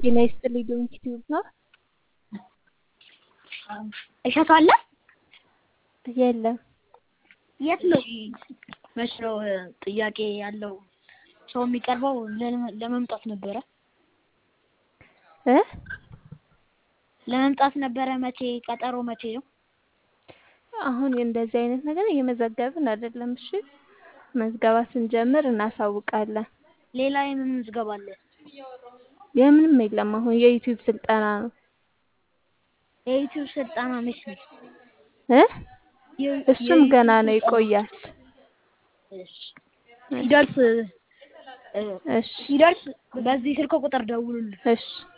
ጤና ይስጥልኝ ዶንኪ ቲዩብ ነው። እሸቱ አለ? የለም። የት ነው? መች ነው ጥያቄ ያለው ሰው የሚቀርበው? ለመምጣት ነበረ እ ለመምጣት ነበረ። መቼ ቀጠሮ መቼ ነው? አሁን እንደዚህ አይነት ነገር እየመዘገብን አይደለም። እሺ መዝገባ ስንጀምር እናሳውቃለን። ሌላ የምን ምዝገባ አለ? የምንም የለም። አሁን የዩቲዩብ ስልጠና ነው የዩቲዩብ ስልጠና መች ነው? እ እሱም ገና ነው ይቆያል። ሲደርስ እሺ ሲደርስ በዚህ ስልክ ቁጥር ደውሉልን። እሺ